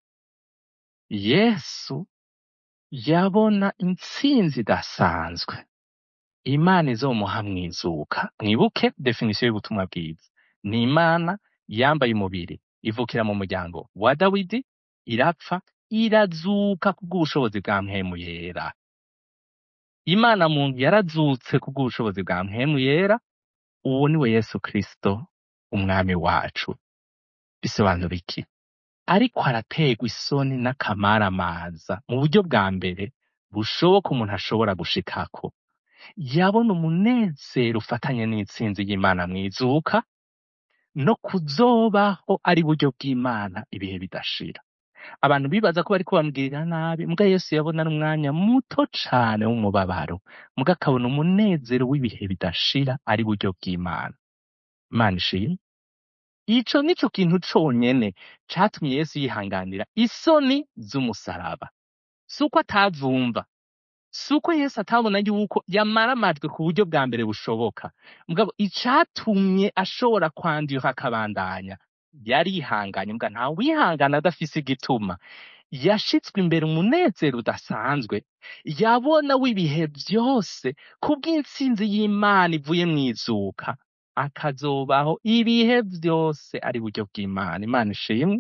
yesu yabona intsinzi idasanzwe imana izomuha mwizuka mwibuke definisiyo y'ubutumwa bwiza ni imana yambaye umubiri ivukira mu muryango wa dawidi irapfa irazuka kubw'ubushobozi bwa mpemu yera imana muntu yarazutse kubw'ubushobozi bwa mpemu yera uwo ni we yesu kristo umwami wacu bisobanura iki ariko araterwa isoni n'akamaramaza mu buryo bwa mbere bushoboka umuntu ashobora gushikako yabona umunezero ufatanye n'intsinzi y'imana mwizuka no kuzobaho ari buryo bw'imana ibihe bidashira abantu bibaza ko bariko bamugirira nabi muga yesu yabona ari umwanya muto cane w'umubabaro muga akabona umunezero w'ibihe bidashira ari buryo bw'imana imana ishimwe ico nico kintu conyene catumye yesu yihanganira isoni z'umusaraba si uko atazumva si uko yesu atabona yuko yamaramajwe ku buryo bwa mbere bushoboka mugabo icatumye ashobora kwandura akabandanya yarihanganye mbwa nta wihangana adafise igituma yashitswe imbere umunezero udasanzwe yabona w'ibihe vyose kubw'intsinzi y'imana ivuye mw'izuka akazobaho ibihe vyose ari buryo bw'imana imana ishimwe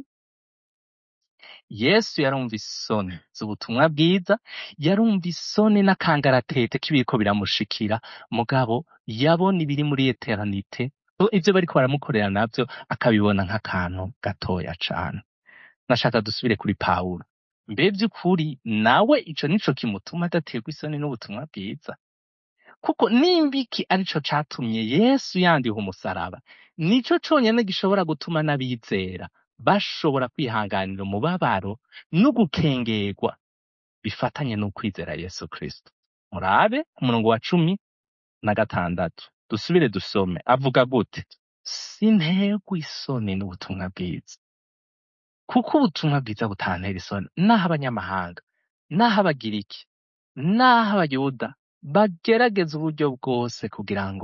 yesu yarumva isoni z'ubutumwa bwiza yarumva isoni n'akangaratete k'ibiriko biramushikira mugabo yabona ibiri muri eternite ivyo bariko baramukorera navyo akabibona nk'akantu gatoya cane nashaka dusubire kuri pawulo mbe vy'ukuri nawe ico nico kimutuma adaterwa isoni n'ubutumwa bwiza kuko nimba iki arico catumye yesu yandiha umusaraba nico conyene gishobora gutuma n'abizera bashobora kwihanganira umubabaro n'ugukengerwa bifatanye n'ukwizera yesu kristo murabe ku murongo wa cumi na gatandatu dusubire dusome avuga gute sinterwa isoni n'ubutumwa bwiza kuko ubutumwa bwiza butantera isoni naho abanyamahanga naho abagiriki naho abayuda bagerageza uburyo bwose kugira ngo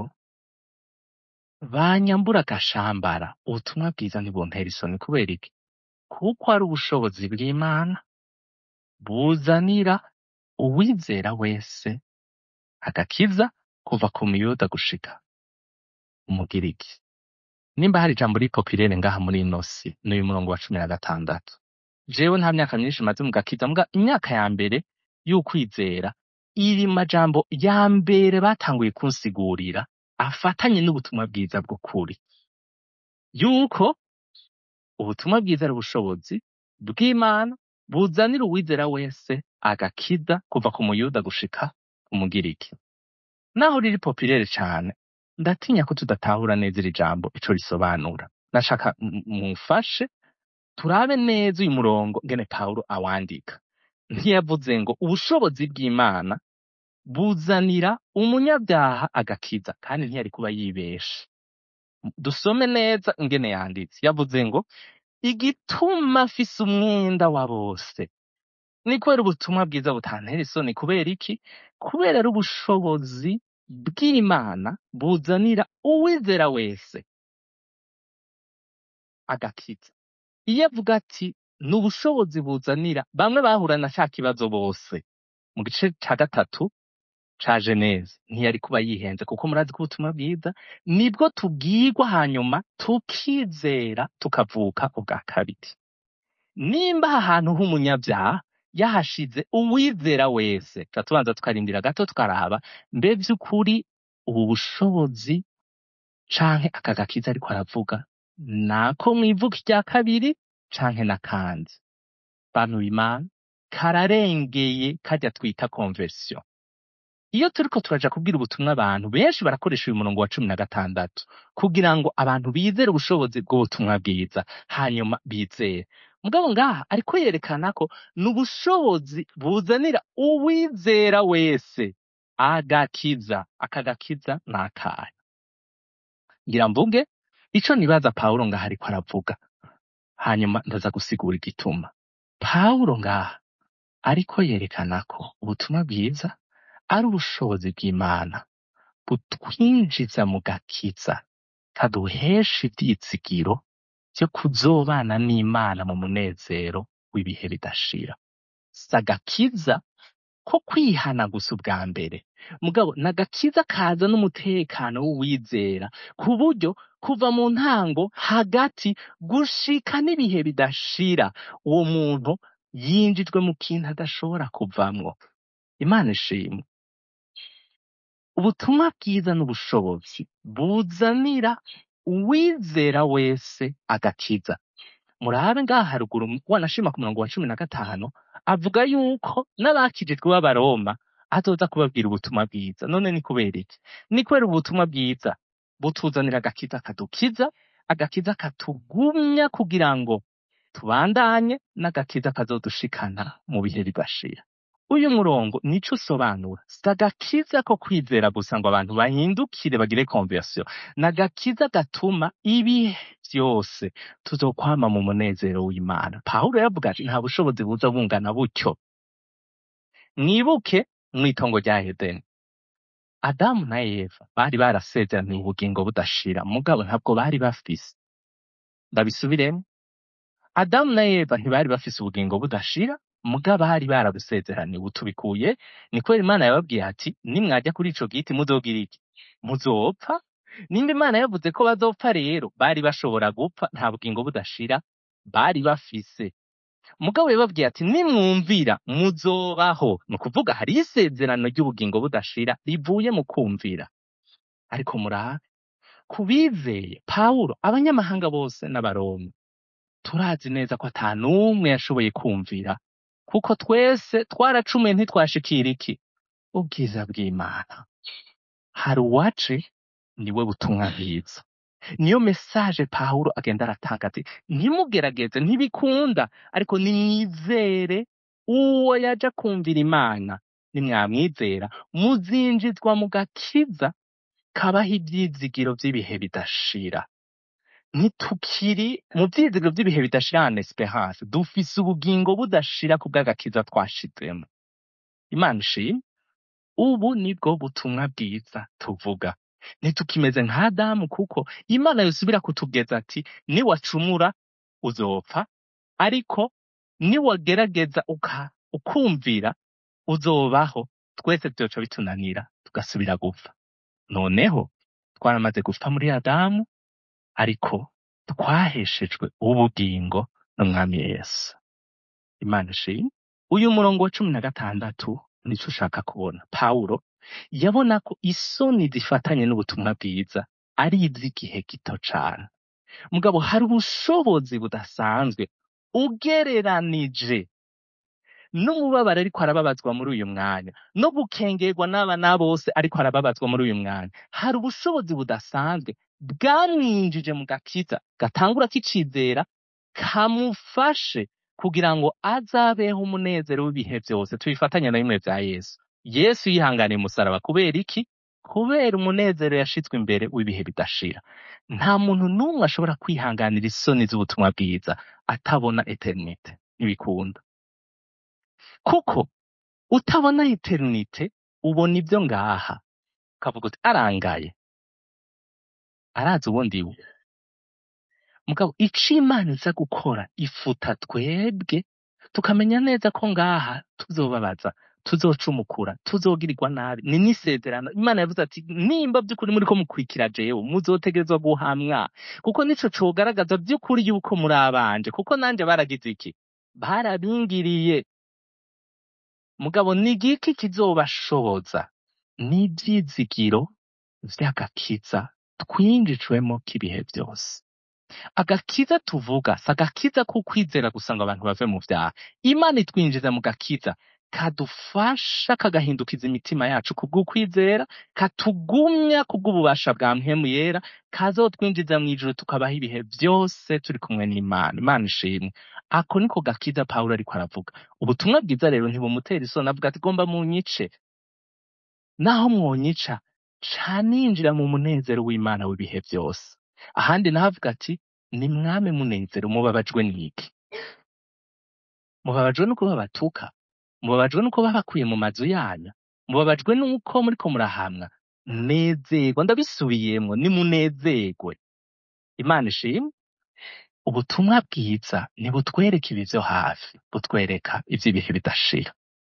banyambura agashambara ubutumwa bwiza ntibuntera isoni kubera iki kuko ari ubushobozi bw'imana buzanira uwizera wese agakiza kuva ku muyuda gushika umugiriki nimba hari ijambo ripopirere ngaha muri ino si n'uyu murongo wa cumi na gatandatu jewe nta myaka myinshi maze mu gakiza mbwa imyaka ya mbere y'ukwizera iri majambo ya mbere batanguye kunsigurira afatanye n'ubutumwa bwiza bw'ukuri yuko ubutumwa bwiza ari ubushobozi bw'imana buzanira uwizera wese agakiza kuva ku muyuda gushika ku mugiriki naho riri popirere cane ndatinya ko tudatahura neza iri jambo ico risobanura nashaka m- mumfashe turabe neza uyu murongo ngene pawulo awandika ntiyavuze ngo ubushobozi bw'imana buzanira umunyabyaha agakiza kandi ntiyari kuba yibeshe dusome neza ingene yanditse yavuze ngo igituma afise umwenda wa bose ni kubera ubutumwa bwiza butantera isoni kubera iki kubera ari ubushobozi bw'imana buzanira uwizera wese agakiza iyo avuga ati ni ubushobozi buzanira bamwe bahura na ca kibazo bose mu gice ca gatatu ca geneze ntiyari kuba yihenze kuko murazi ko ubutumwa bwiza nibwo tubwirwa hanyuma tukizera tukavuka ubwa kabiri nimba aha hantu h'umunyabyaha yahashize uwizera wese tuba tubanza tukarindira gato tukaraba mbe vy'ukuri ubu bushobozi canke aka gakiza ariko aravuga nako mwivuka irya kabiri canke n'akandi bantu b'imana kararengeye karya twita conversion iyo turiko turaja kubwira ubutumwa abantu benshi barakoresha uyu murongo wa cumi na gatandatu kugira ngo abantu bizere ubushobozi bw'ubutumwa bwiza hanyuma bizere mugabo ngaha ariko yerekana ko ni ubushobozi buzanira uwizera wese agakiza aka gakiza ni akahe ngira mvuge ico nibaza pawulo ngaha ariko aravuga hanyuma ndaza gusigura igituma pawulo ngaha ariko yerekana ko ubutumwa bwiza ari ubushobozi bw'imana butwinjiza mu gakiza kaduhesha ivyizigiro vyo kuzobana n'imana mu munezero w'ibihe bidashira si agakiza ko kwihana gusa ubwa mbere mugabo ni agakiza kaza n'umutekano w'uwizera ku buryo kuva mu ntango hagati gushika n'ibihe bidashira uwo muntu yinjijwe mu kintu adashobora kuvamwo imana ishimwe ubutumwa bwiza n'ubushobozi buzanira uwizera wese agakiza murabe ngaha haruguru wanashima ku murongo wa cumi na gatanu avuga yuko n'abakijijwe b'abaroma azoza kubabwira ubutumwa bwiza none ni kubera iki ni kubera ubutumwa bwiza butuzanira agakiza kadukiza agakiza katugumya kugira ngo tubandanye n'agakiza kazodushikana mu bihe bidashira uyu murongo nico usobanura si agakiza ko kwizera gusa ngo abantu bahindukire bagire conversion ni agakiza gatuma ibihe vyose tuzokwama mu munezero w'imana pawulo yavuga ati nta bushobozi buza bungana butyo mwibuke mw'itongo rya edeni adamu na eva bari barasezeraniye ubugingo budashira mugabo ntabwo bari bafise ndabisubiremo adamu na eva ntibari bafise ubugingo budashira mugabo bari barabusezeraniye ubu tubikuye ni kubera imana yababwiye ati nimwajya kuri ico giti muzogira iki muzopfa nimba imana yavuze ko bazopfa rero bari bashobora gupfa nta bugingo budashira bari bafise mugabo yababwiye ati nimwumvira muzobaho ni ukuvuga hari isezerano ry'ubugingo budashira rivuye mu kumvira ariko murabe ku bizeye pawulo abanyamahanga bose n'abaroma turazi neza ko ata n'umwe yashoboye kumvira kuko twese twaracumuye ntitwashikira iki ubwiza bw'imana hari uwace niwe butumwa bwiza niyo mesaje pawulo agenda aratanga ati ntimugerageze ntibikunda ariko nimwizere uwo yaja kumvira imana nimwamwizera muzinjizwa mu gakiza kabaho ivyizigiro vy'ibihe bidashira ntitukiri mu vyizigiro vy'ibihe bidashira en esperance dufise ubugingo budashira ku bw'agakiza twashizemo imana ishimwe ubu nibwo butumwa bwiza tuvuga ntitukimeze nka adamu kuko imana yosubira kutugeza ati niwacumura uzopfa ariko niwagerageza uka ukumvira uzobaho twese vyoca bitunanira tugasubira gupfa noneho twaramaze gupfa muri adamu ariko twaheshejwe ubugingo n'umwami yesu imana ishimwe uyu murongo wa cumi na gatandatu nico ushaka kubona pawulo yabona ko isoni zifatanye n'ubutumwa bwiza ari iz'igihe gito cane mugabo hari ubushobozi budasanzwe ugereranije n'umubabaro ariko arababazwa muri uyu mwanya no gukengerwa n'abana bose ariko arababazwa muri uyu mwanya hari ubushobozi budasanzwe bwamwinjije mu gakiza gatangura kicizera kamufashe kugira ngo azabeho umunezero w'ibihe vyose tubifatanye na bimwe vya yesu yesu yihanganiye umusaraba kubera iki kubera umunezero yashizwe imbere w'ibihe bidashira nta muntu n'umwe ashobora kwihanganira isoni z'ubutumwa bwiza atabona eternite ntibikunda kuko utabona eternite ubona ibyo ngaha ukavuga uti arangaye arazi uwo ndiwe mugabo ico imana iza gukora ifuta twebwe tukamenya neza ko ngaha tuzobabaza tuzocumukura tuzogirirwa nabi ni n'isezerano imana yavuze ati nimba by'ukuri muri ko mukurikira jewe muzotegerezwa guhamwa kuko nico cogaragaza by'ukuri yuko muri abanje kuko nanje baragize iki barabingiriye mugabo ni igiki kizobashoboza n'ivyizigiro vy'agakiza twinjijwemo k'ibihe byose agakiza tuvuga si agakiza ko kwizera gusa ngo abantu bave mu vyaha imana itwinjiza mu gakiza kadufasha kagahindukiza imitima yacu kubw'ukwizera katugumya kubw'ububasha bwa mpwemu yera kazotwinjiza mu ijuru tukabaho ibihe byose turi kumwe n'imana imana ishimwe ako niko gakiza pawulo ariko aravuga ubutumwa bwiza rero ntibumutera isoni avuga ati gomba munyice naho mwonyica ca ninjira mu munezero w'imana w'ibihe byose ahandi naho avuga ati ni mwame munezero mubabajwe n'iki mubabajwe n'uko babatuka mubabajwe n'uko babakuye mu mazu yanyu mubabajwe n'uko muriko murahamwa nezerwa ndabisubiyemwo nimunezerwe imana ishimwe ubutumwa bwiza ntibutwereka ibi vyo hafi butwereka ivy'ibihe bidashira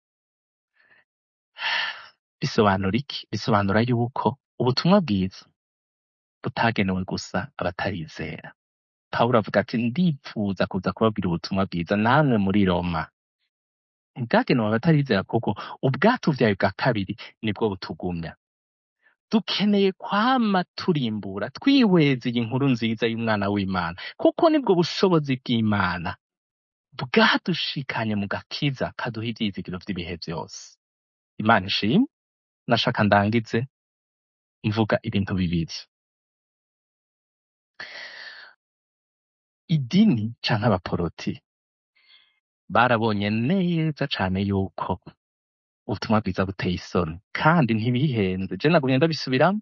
bisobanura iki bisobanura yuko ubutumwa bwiza butagenewe gusa abatarizera pawulo avuga ati ndipfuza kuza kubabwira ubutumwa bwiza namwe muri roma ntibwagenewe abatarizera kuko ubwatuvyaye bwa kabiri nibwo butugumya dukeneye kwama turimbura twihweza iyi nkuru nziza y'umwana w'imana kuko nibwo bushobozi bw'imana bwadushikanye mu gakiza kaduha ivyizigiro vy'ibihe vyose imana ishimwe nashaka ndangize mvuga ibintu bibiri idini canke abaporoti barabonye neza cane yuko ubutumwa bwiza buteye isoni kandi ntibihenze je nagumye ndabisubiramwo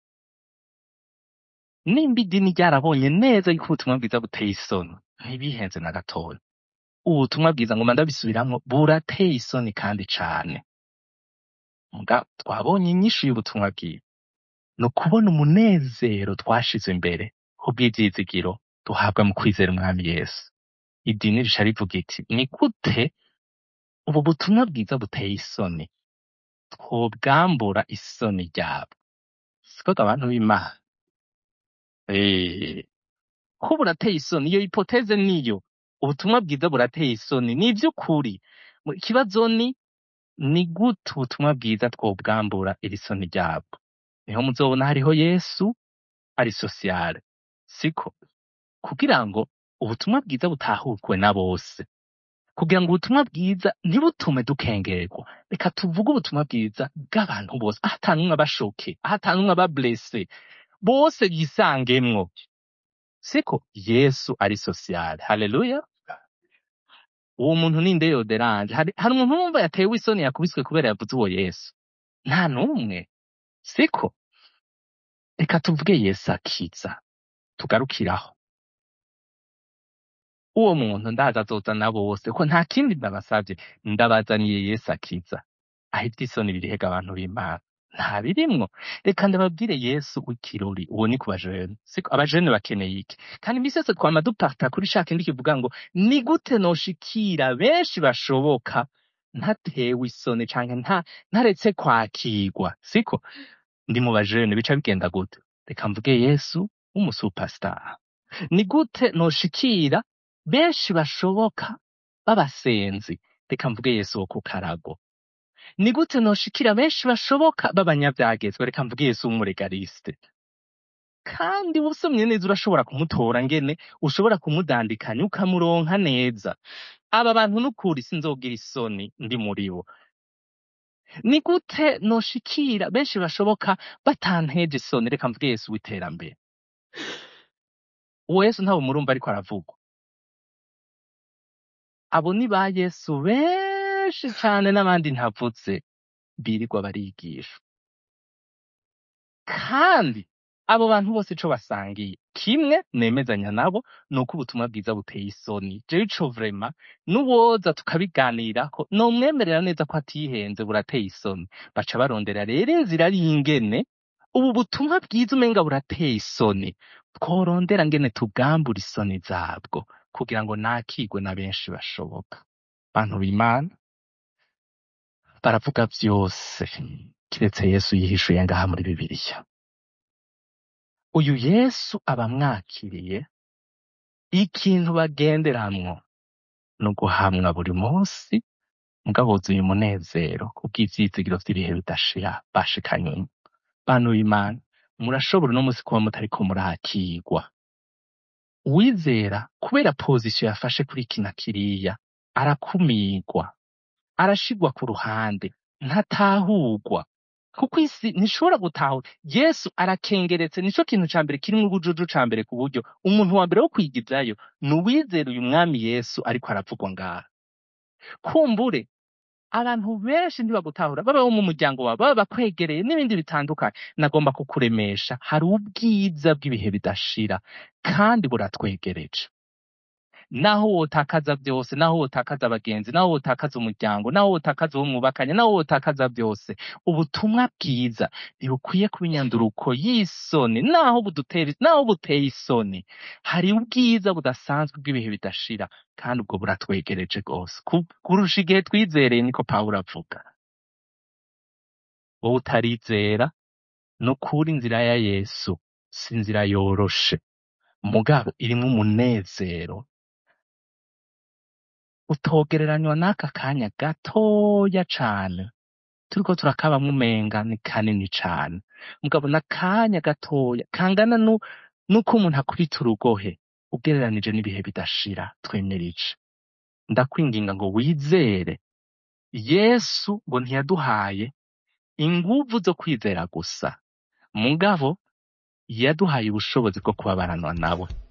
nimba idini ryarabonye neza yuko ubutumwa bwiza buteye isoni ntibihenze na gatoya ubutumwa bwiza ngoma ndabisubiramwo burateye isoni kandi cane muga twabonye inyishu y'ubutumwa bwiza ni ukubona umunezero twashize imbere kubw'ivyizigiro duhabwa mu kwizera umwami yesu idini rica rivuga iti ni gute ubu butumwa bwiza buteye isoni twobwambura isoni ryabwo siko abantu b'imana Eh, ko burateye isoni iyo hipoteze niyo ubutumwa bwiza burateye isoni ni ivy'ukuri Mu- ikibazo ni ni gute ubutumwa bwiza twobwambura iri soni ryabwo niho muzobona hariho yesu ari sosiyale siko kugira ngo ubutumwa bwiza butahurwe na bose kugira ngo ubutumwa bwiza ntibutume dukengerwa reka tuvuge ubutumwa bwiza bw'abantu bose aho ata n'umwe aba shoke aho ata n'umwe aba blesse bose yisangemwo siko yesu ari sosiyale haleluya uwo muntu ni nde yoderanje hari, hari umuntu wumva yatewe isoni yakubiswe kubera yavuze uwo yesu nta n'umwe siko reka tuvuge yesu akiza tugarukiraho uwo muntu ndazi azozana bose ko nta kindi ndabasavye ndabazaniye yesu akiza aho ivy'isoni birihega abantu b'imana nta birimwo reka ndababwire yesu w'ikirori uwo ni ku bajene siko abajene bakeneye iki kandi imisi yose twama duparta kuri ca kindi kivuga ngo ni gute noshikira benshi bashoboka ntatewe isoni canke nta ntaretse kwakirwa siko ndi mu bajene bica bigenda gute reka mvuge yesu w'umusupastar ni gute noshikira benshi bashoboka b'abasenzi reka mvuge yesu wo ku karago ni gute noshikira benshi bashoboka b'abanyavyagezwe reka mvuge yesu w'umuregaliste kandi usomye neza urashobora kumutora ngene ushobora kumudandikanya ukamuronka neza aba bantu n'ukuri sinzogira isoni ndi muri bo ni gute noshikira benshi bashoboka batanteje isoni reka mvuge yesu w'iterambere uwo yesu ntawe murumva ariko aravugwa abo ni ba yesu benshi cane n'abandi ntavutse birirwa barigisha kandi abo bantu bose ico basangiye kimwe nemezanya nabo ni uko ubutumwa bwiza buteye isoni jewe ico vrema n'uwoza tukabiganirako nomwemerera neza ko atihenze burateye isoni baca barondera rero inzira ari ingene ubu butumwa bwiza umenga burateye isoni tworondera ngene tubwambura isoni zabwo kugira ngo nakigwe na benshi bashoboka bantu b'imana baravuga vyose kiretse yesu yihishuye ngaha muri bibiliya uyu yesu abamwakiriye ikintu bagenderamwo ni uguhamwa buri munsi mugabo wuzuye umunezero kubw'ivyizigiro vy'ibihe bidashira bashikanywe bantu b'imana murashobora uno munsi kuba mutariko murakigwa uwizera kubera pozisiyo yafashe kuri iki na kiriya arakumigwa arashigwa ku ruhande ntatahurwa kuko isi ntishobora gutahura yesu arakengeretse nico kintu ca mbere kirimwo ubujuju ca mbere ku buryo umuntu wa mbere wo kwigizayo ni uwizera uyu mwami yesu ariko aravugwa ngaha kumbure abantu benshi ntibagutahura baba bo mu muryango wawe baba bakwegereye n'ibindi bitandukanye nagomba kukuremesha hari ubwiza bw'ibihe bidashira kandi buratwegereje naho wotakaza byose naho wotakaza abagenzi naho wotakaza umuryango naho wotakaza uwo mwubakanye naho wotakaza byose ubutumwa bwiza ntibukwiye kuba inyanduruko y'isoni naho budutera naho buteye isoni hari ubwiza budasanzwe bw'ibihe bidashira kandi ubwo buratwegereje rwose Ku- kurusha igihe twizereye niko pawulo avuga wowe utarizera ni ukuri inzira ya yesu si inzira yoroshe mugabo irimwo umunezero utogereranywa n'aka kanya gatoya cane turiko turakabamwo umenga ni kanini cane mugabo n'akanya gatoya kangana nu- nuko umuntu akubita urugohe ugereranije n'ibihe bidashira twemirije ndakwinginga ngo wizere yesu ngo ntiyaduhaye inguvu zo kwizera gusa mugabo yaduhaye ubushobozi bwo kubabaranwa nawe